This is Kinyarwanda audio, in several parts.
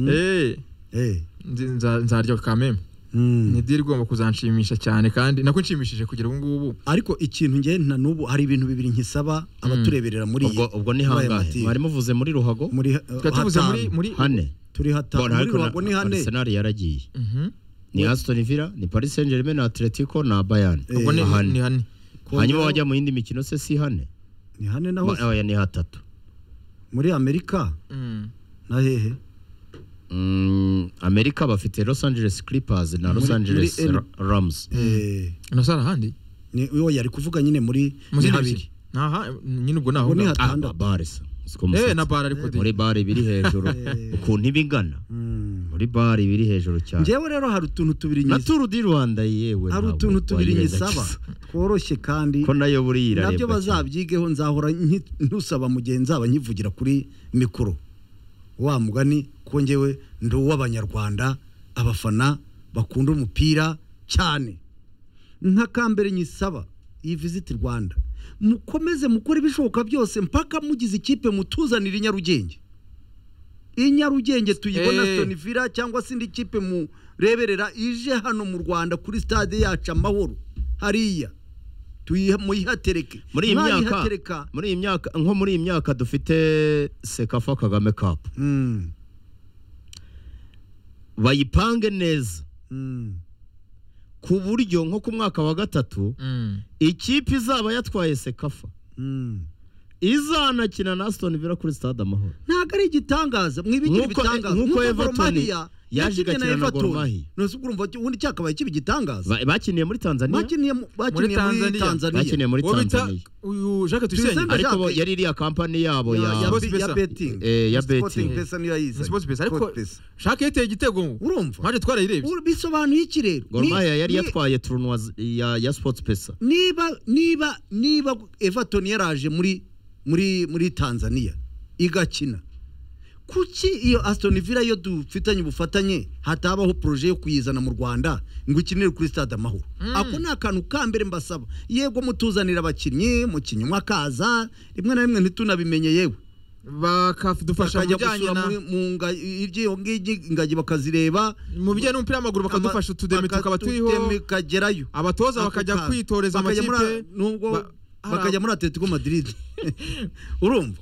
eee nzaryokame ni diri igomba kuzanshimisha cyane kandi nako nshimishije kugera ubu ngubu ariko ikintu nge na n'ubu hari ibintu bibiri nkisaba abatureberera muri iyi ubwo ubwo ni muri aya hangahe matsinda. mwari muvuze muri ruhago muri ha- tukaba tuvuze muri hatanu. muri hane turi hatanu Bona muri ariko na- ruhago ni hane Arsenal yaragiye Mhm. ni Aston Villa ni Paris Saint-Germain na Atletico na Bayern ubwo ni Aha hane. ni hane hanyuma wajya mu yindi mikino se si hane ni hane na Ba- hose oya, ni hatatu muri amerika Mm. na hehe Mm, Amerika bafite Los Angeles Clippers na Los Muri- Angeles muri L- Ra- Rams Eh, nasara ahandi ni uwo yari kuvuga nyine muri Muri ni zindi habiri ebyiri. Aha, nyine ubwo naho Ubwo ni ngaho. Ah, hatandatu bare se Siko Eh, musatsi. na bara ariko de. muri bare biri hejuru ukuntu iba ingana Mm. muri bare biri hejuru cyane njyewe rero hari utuntu tubiri na nyiza turu di rwanda yewe hari ntabwo utuntu tubiri wayibeshya nyisaba gusa. tworoshye kandi ko nayo buriya nabyo irarebwa cyane. bazabyigeho nzahora nki- ntusaba mu gihe nzaba nyivugira kuri mikoro wa mugani ko njyewe ndi uw'abanyarwanda abafana bakunda umupira cyane nk'akambere nyisaba iyi visiti rwanda mukomeze mukore ibishoboka byose mpaka mugize ikipe mutuzanira i nyarugenge i nyarugenge tuyibona Eh. Aston Villa cyangwa se indi kipe mureberera ije hano mu rwanda kuri stade yacu amahoro hariya tuyiha- muyihatereke muri iyi Mwayihatereka, myaka muri iyi myaka nko muri iyi myaka dufite sekafa kagame kapu mm, bayipange neza mm, ku buryo nko ku mwaka wa gatatu Mm. ikipe izaba yatwaye sekafa mm. izanakina na Aston Villa kuri stade amahoro ntabwo ari igitangaza mwibigire Nk'uko- ibitangaza nk'uko Gor Everton Mahia yaje yakiniye na igakina na Gor Everton. Mahia. Nonese urumva uti, ubundi cyakabaye kiba igitangaza Ba- bakiniye muri Tanzania bakiniye mu- bakiniye muri Tanzania. Tanzania bakiniye muri Uwo bita Tanzania uyu Jacques Tuyisenge Tuyisenge. ariko bo- Jacques- yari iriya kampani yabo Ya- ya ya Sports bi- ya Pesa. betting Eh, ya Sporting betting. Pesa niyo yayizanye. Sports Pesa ariko Sports Pesa. Jacques yateye igitego ngo urumva mpaje twarayirebye Uru- bisobanuye iki rero Gor Ni- Mahia yari ni- yatwaye turunwa z- ya ya Sports Pesa niba niba niba everton yaraje muri muri muri tanzania igakina kuki iyo aston villa yo dufitanye ubufatanye hatabaho poroje yo kuyizana mu rwanda ngo ikinire kuri stade amahoro ako ni akantu ka mbere mbasaba yego mutuzanira abakinnyi mu kinyoma akaza rimwe na rimwe ntitunabimenye yewe bakadufasha mu bakajya bijyanye gusura na muri- mu nga- iry'iyo ngigi ingagi bakazireba mu bijyanye n'umupira w'amaguru bakadufasha utudemi tukaba turiho Utudemi kagerayo abatoza bakajya kwitoreza Bakajya muri- amakipe nubwo ba- hari bakajya ab- muri atletico madrid urumva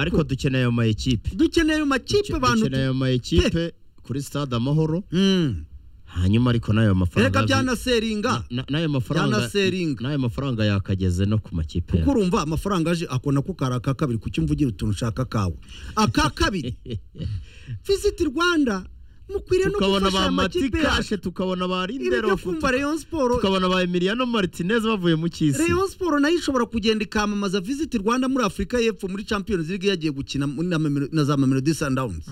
ariko dukeneye ayo ma ekipe dukeneye ayo makipe abantu dukeneye ayo ma ekipe kuri stade amahoro Mm. hanyuma ariko n'ayo erega mafaranga byanaseringa na- n'ayo mafaranga Byanaseringa. n'ayo mafaranga yakageze no ku makipe kuko yacu. urumva amafaranga aje ako nako kari aka kabiri kuki mvugira utuntu ushaka kawe aka kabiri visiti rwanda mukwiriye no tukabona gufasha ba aya makipe yacu matikashe tukabona ba ibi rindero byo kumva Rayon Sport tukabona ba emiliano martinez bavuye mu cyisi Rayon Sport nayo ishobora kugenda ikamamaza Visit Rwanda muri Afurika y'Epfo muri Champions League yagiye gukina muri na Mamelo- na za Mamelodi Sundowns.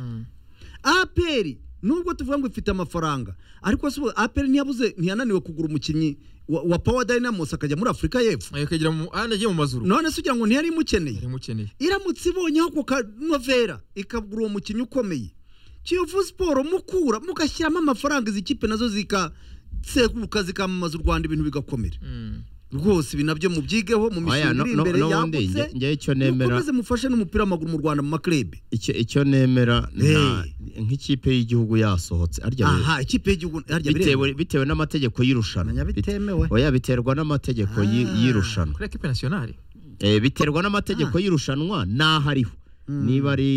APR nubwo tuvuga ngo ifite amafaranga ariko si ubu APR ntiyabuze ntiyananiwe kugura umukinnyi wa, wa Power Dynamos akajya muri Afurika y'Epfo. yakegera mu ahandi agiye mu mazuru None se ugira ngo ntiyari imukeneye? yari mukeneye Iramutse ibonye ako kanovera ikagura uwo mukinnyi ukomeye. Kiyovu Sport mukura mugashyiramo amafaranga izi kipe nazo zika seguruka zikamamaza u Rwanda ibintu bigakomera Mm. rwose ibi nabyo mubyigeho mu Oya, mishinga no- iri no- imbere n'ubundi yagutse nge- ngewe icyo nemera mukomeze mufashe n'umupira w'amaguru mu rwanda mu maklebe icyo icyo nemera nta- nk'ikipe y'igihugu yasohotse arya bire- aha ikipe y'igihugu harya bitewe biremewe. bitewe n'amategeko y'irushanwa Nanya Bite- bitemewe. oya biterwa n'amategeko y'i- Ah. y'irushanwa kuri ekipe nasiyonari Eh, biterwa n'amategeko y'irushanwa n'aho ariho niba ari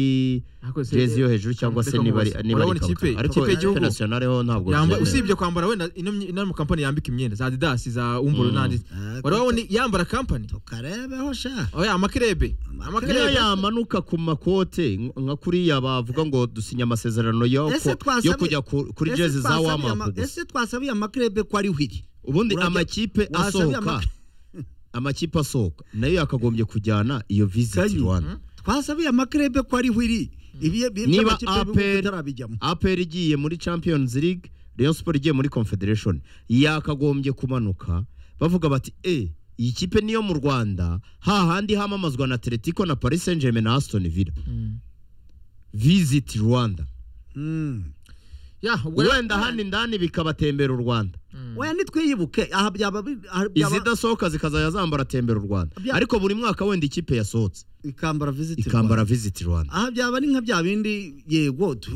Ariko se- jezi yo hejuru cyangwa se Reka niba ari mubaze. niba ari Urabona ikipe- ikabutura. ariko ikipe y'igihugu internationale ho ntabwo Yamba- byemewe. usibye kwambara wenda ino myi- ino mu kampani yambika imyenda za adidas za umburu n'andi Ah, warabona yambara kampani tukarebeho sha oya amakirebe iyo amakirebe yamanuka ku makote nk- nka kuriya bavuga ngo dusinya amasezerano yo Ese ku- yo twasabiye- kujya ku- kuri ese jezi za twasabiye wamapu ama- gusa ese twasabiye amaklebe ko ariho iri ubundi Urajya- amakipe wasabiye asohoka ama- amakipe asohoka nayo yakagombye kujyana iyo Kanyi. visit rwanda twasabiye amaklebe ko ariho iri ibi ibi niba by'amakipe y'ibihugu APR bitarabijyamo APR igiye muri Champions League Rayon Sport igiye muri Confederation yakagombye kumanuka bavuga bati eh iyi kipe niyo mu Rwanda hahandi hamamazwa na Atletico na Paris Saint-Germain na Aston Villa visit Rwanda Mm. ya ubwo rero- wenda hano indani bikabatembera u Rwanda oya nitwiyibuke aha byaba bi- aha byaba- izidasohoka zikazajya zambara tembera u Rwanda Bya- ariko buri mwaka wenda ikipe yasohotse ikambara visit ikambara visit Rwanda aha byaba ari nka bya bindi yego tu-